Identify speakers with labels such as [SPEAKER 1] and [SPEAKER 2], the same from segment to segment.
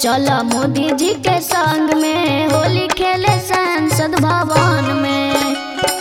[SPEAKER 1] चला मोदी जी के संग में होली खेले संसद भवन में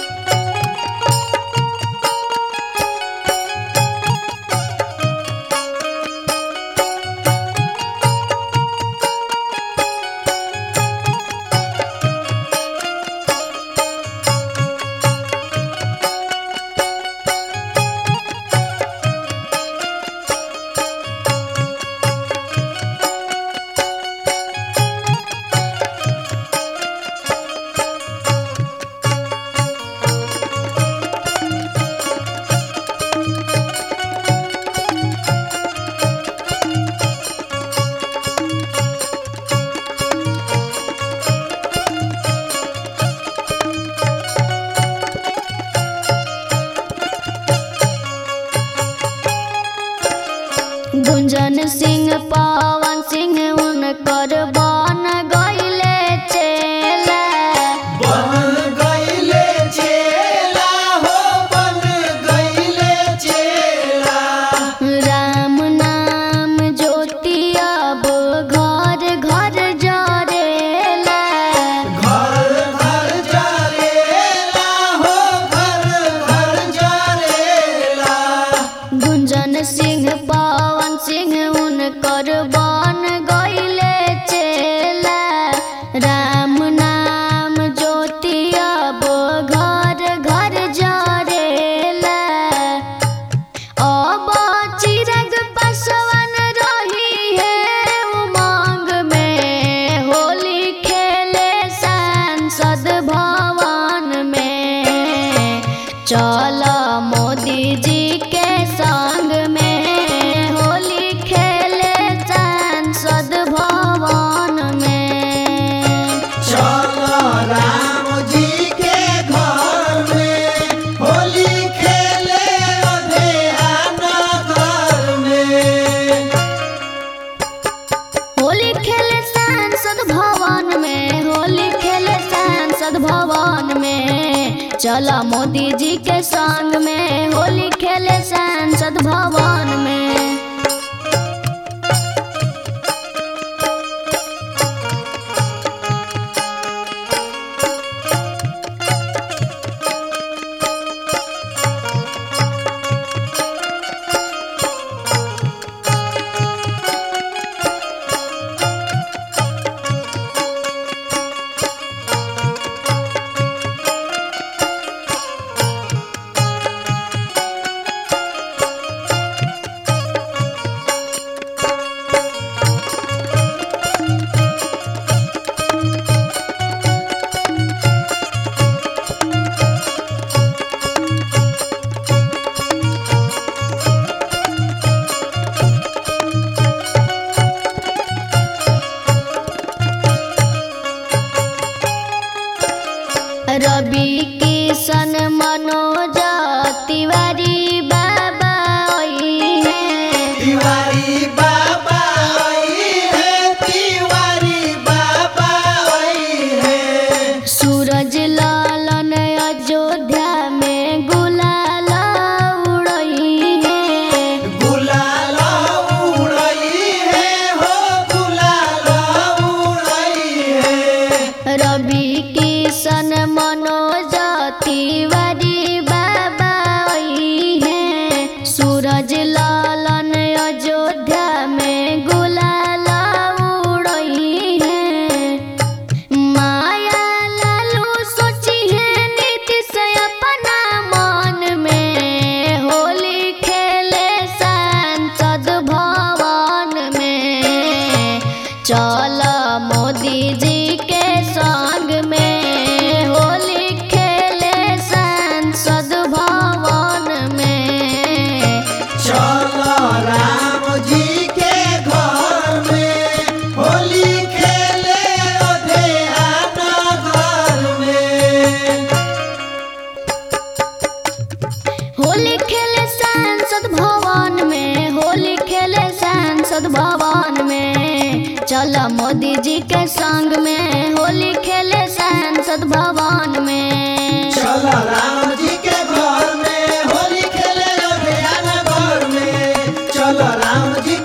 [SPEAKER 1] गुंजन सिंह पवन सिंह उनकर बन गईले चेला
[SPEAKER 2] बन गईले चेला हो बन गईले चेला
[SPEAKER 1] राम नाम ज्योति अब घर घर जरेला
[SPEAKER 2] घर घर जरेला हो घर घर जरेला
[SPEAKER 1] गुंजन सिंह पवन सिंह उनकर बन गईले चेला राम नाम ज्योति अब घर घर जरेला अब चिरग पसवन रही है उमंग में होली खेले संसद भवन में चल मोदी जी के संग में होली खेले संसद भवन में
[SPEAKER 2] चल राम जी के घर में होली खेले अधेहाना घर में
[SPEAKER 1] होली खेले सांसद भवन में होली खेले सांसद भवन में चला मोदी जी के संग में होली खेले सांसद भवन में रवि किशन मनोज तिवारी बाबा ओई है
[SPEAKER 2] तिवारी बाबा आई है तिवारी बाबा आई है
[SPEAKER 1] सूरज लालन अयोध्या में गुलाल उड़ई है
[SPEAKER 2] गुलाल उड़ई है हो गुलाल उड़ई है
[SPEAKER 1] रवि किशन मनोज तिवारी बाबा आई है सूरज लालन अयोध्या में गुलाल उड़ई है माया लालू सोची है नीति से अपना मन में होली खेले संसद भवन में चल मोदी जी के संग में होली खेले संसद भवन में
[SPEAKER 2] चल राम जी के घर में होली खेले अधेहाना घर में
[SPEAKER 1] होली खेले सांसद भवन में होली खेले सांसद भवन में चल मोदी जी के संग में होली खेले सांसद भवन में
[SPEAKER 2] चल राम जी के घर में होली खेले अधेहाना घर में चल राम जी